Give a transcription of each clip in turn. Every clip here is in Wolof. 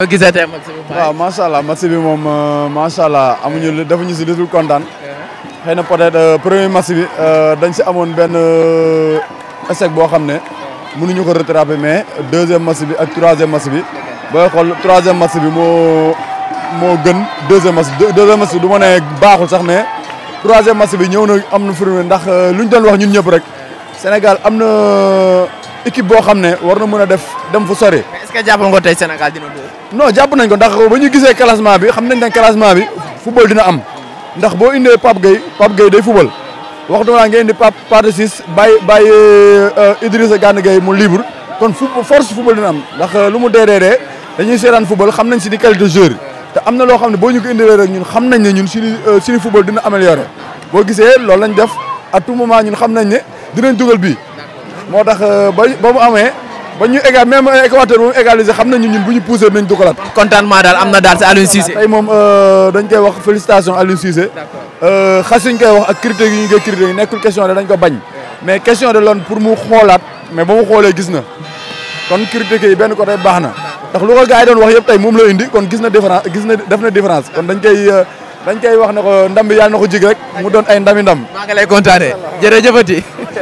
gisee tey match bi waaw macha allah match bi moom macha allah amuñu lu defuñu si lu dul kontaan xëy na peut-être premier match bi dañ si amoon benn échec boo xam ne mënuñu ko rattraper mais deuxième match bi ak troisième match bi booy xool troisième match bi moo moo gën deuxième match deuxième match bi du ma ne baaxul sax mais troisième match bi ñëw na am na firnde ndax luñ doon wax ñun ñëpp rek Sénégal am na équipe boo xam ne war na mën a def dem fu sori. mais est-ce que jàpp nga tey Sénégal dina dóor. non jàpp nañ ko ndax ba ñu gisee classement bi xam nañ ne classement bi football dina am ndax boo indee Pape Gueye Pape Gueye day football waxtu naa ngeen indi Pape Pathé Ciss bàyyi bàyyi Idrissa Gana Gueye mu libre kon fu force football dina am ndax lu mu dee dee dee dañuy seetaan football xam nañ si ni qualité joueur te am na loo xam ne boo ñu ko indilee rek ñun xam nañ ne ñun suñu suñu football dina amélioré boo gisee loolu lañ def à tout moment ñun xam nañ ne dinañ dugal bii moo tax ba ba mu amee ba ñu égal même Équateur bu mu égalisé xam nañu ñun bu ñu poussé nañ dugalaat. contentement daal am na daal si Aliou Cissé. tey moom dañ koy wax félicitation Aliou Cissé. xas ñu koy wax ak critique yi ñu koy critiqué nekkul question de dañ ko bañ. mais question de loon pour mu xoolaat mais ba mu xoolee gis na kon critique yi benn côté baax na ndax lu ko gars yi doon wax yëpp tey moom la indi kon gis na différence gis na def na différence kon dañ koy dañ koy wax ne ko ndam bi yàlla na ko jig rek mu doon ay ndami ndam. maa ngi lay kontaanee jërëjëfati.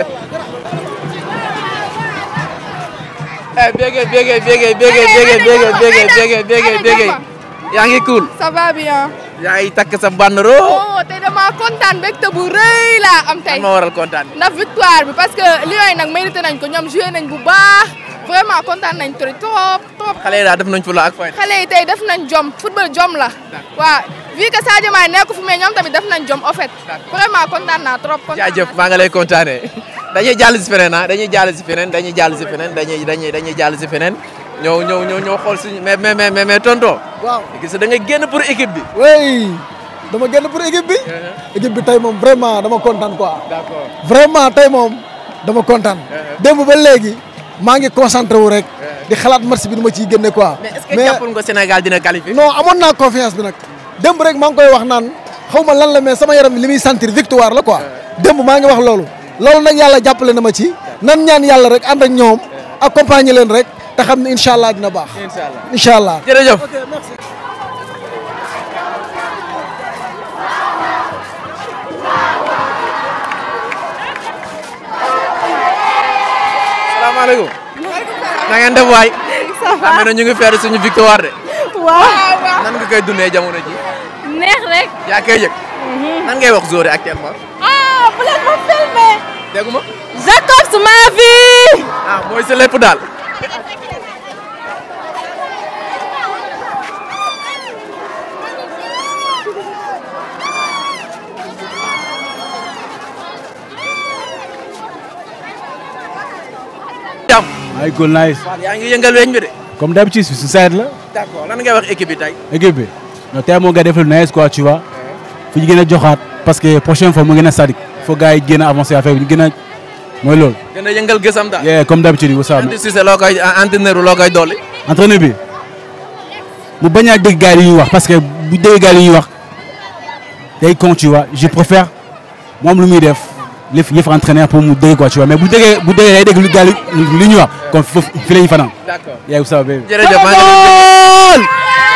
eh bége bége bége bége bége bége bége bége bége bége yaa ngi cool. ça va bien. yaa ngi takk sa bandero. oh tey damaa kontaan mbégte bu rëy laa am tey. lan moo waral kontaan bi. ndax victoire bi parce que Lions yi nag mérité nañ ko ñoom joué nañ bu baax vraiment kontaan nañ trop trop trop. xale yi daal def nañ fu la ak fay. xale yi tey def nañ jom football jom la. waaw vu que Sadio Mané nekku fi mais ñoom tamit def nañ jom en fait. vraiment kontaan naa trop. kontaan jaajëf maa nga lay kontaanee. dañuy jàll si feneen ah dañuy jàll si feneen dañuy jàll si feneen dañuy dañuy dañuy jàll si feneen ñëw ñëw ñëw ñëw xool suñu mais mais mais mais tonton. waaw gis da nga génn pour équipe bi. oui dama génn pour équipe bi. équipe bi tey moom vraiment dama kontaan quoi. d'accord vraiment tey moom dama kontaan. démb ba léegi maa ngi concentré wu rek. di xalaat match bi nu ma ciy génne quoi. mais est-ce que jàppul nga Sénégal dina qualifier. non amoon naa confiance bi nag. démb rek maa ngi koy wax naan xaw ma lan la mais sama yaram li muy sentir victoire la quoi. démb maa ngi wax loolu. loolu nag yàlla jàppale na ma ci. nan ñaan yàlla rek ànd ak ñoom accompagner leen rek te xam ne incha allah dina baax. incha allah incha allah. jërëjëf. ok merci. salaamaaleykum. na ngeen def waay. xam na ñu ngi feeru suñu victoire de. waaw nan nga koy dundee jamono ji. neex rek. yaa koy yëg. nan ngay wax Zoré actuellement. ah bu leen ma filmé. déggu ma. Jacobs ma vie. ah mooy sa lépp daal. jàmm. ay cool nice yaa ngi yëngal weñ bi de. comme d'habitude su side la d'accord lan ngay wax équipe bi tey. équipe bi non tey moo nga def lu nice quoi tu vois fu ñu gën a joxaat parce que prochaine fois mu gën a sadik faut gars yi gën a avancer affaire bi ñu gën a mooy loolu. gën a yëngal gësam daal. yeah comme d'habitude wasa Andy Cissé loo koy entraîneur loo koy dolli. entraîneur bi mu bañ a dégg gars yi ñuy wax parce que bu dégg gars yi ñuy wax day con tu vois je préfère moom lu muy def li yëf entraîneur pour mu dégg quoi tu vois mais bu déggee bu déggee day dégg lu gars yi li ñuy wax kon foofu fi la ñuy fanaan. d'accord yaa ngi ça baby. jërëjëf maa ngi leen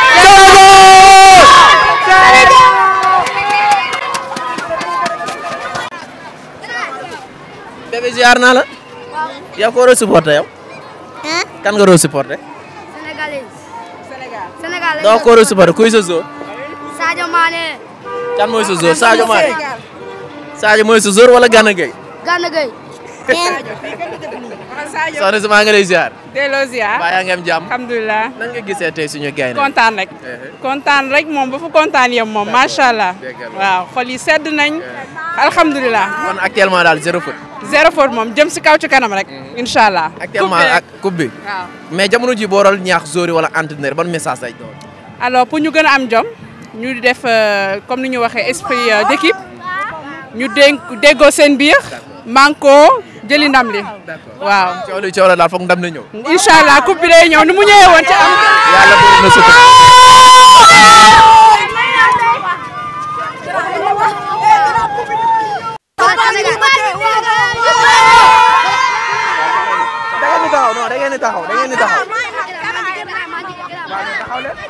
bébé ziar naa la. yow ko war a supporter yow. kan nga war a supporter. Sénégalais. Sénégal. Sénégal. doo ko war a supporter kuy sa zone. Sadio Mané. kan mooy sa zone Sadio Mané. Sadio mooy sa zone wala Gana Gueye. Gana Gueye. soxna si maa ngi lay ziar. delloo ziar baa yaa ngi am jàmm. alhamdulilah nan nga gisee tey suñu gaynde kontaan rek kontaan rek moom ba fu kontaan yem moom macha allah déggal la. waaw xol yi sedd nañ alhamdulilah kon actuellement daal zéro faute. zéro faute moom jëm si kaw ci kanam rek incha allah actuellement Coupe bi ak coupe bi. waaw mais jamono ji booral ñaax zori wala entraîneur ban message lay doon. alors pour ñu gën a am jom ñu di def euh, comme ni ñu waxee esprit euh, d'équipe ñu dénk déggoo seen biir manko jëli ndam li waaw coow li coow la daal foog ndam na ñëw. incha allah coupe bi day ñëw ni mu ñëwee woon ci am yàlla bëri na sutura. da ngeen di taxaw non da ngeen di taxaw da ngeen di taxaw. taxaw leen.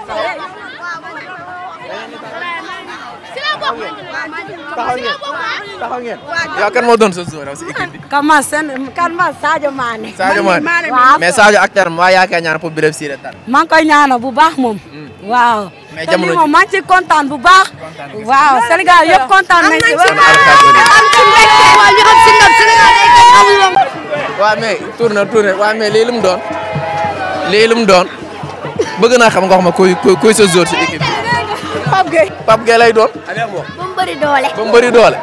taxaw ngeen taxaw ngeen. yow kan moo doon sa joueur si équipe bi. kan ma sen kan ma Sadio Mané. Sadio Mané waaw mais Sadio ak terme waa yaakaar ñaan pour Birame Siré tar. maa ngi koy ñaanal bu baax moom. waaw. mais te jamono lii ji moom maa ngi ciy kontaan bu baax. waaw Sénégal yëpp kontaan nañ ci. waaw mais tourné tourné waaw mais lii lu mu doon lii lu mu doon bëgg naa xam nga wax ma kuy kuy kuy sa joueur si équipe bi. Pape Gueye. Pape Gueye lay doon. bu mu bëri doole. ba mu bëri doole.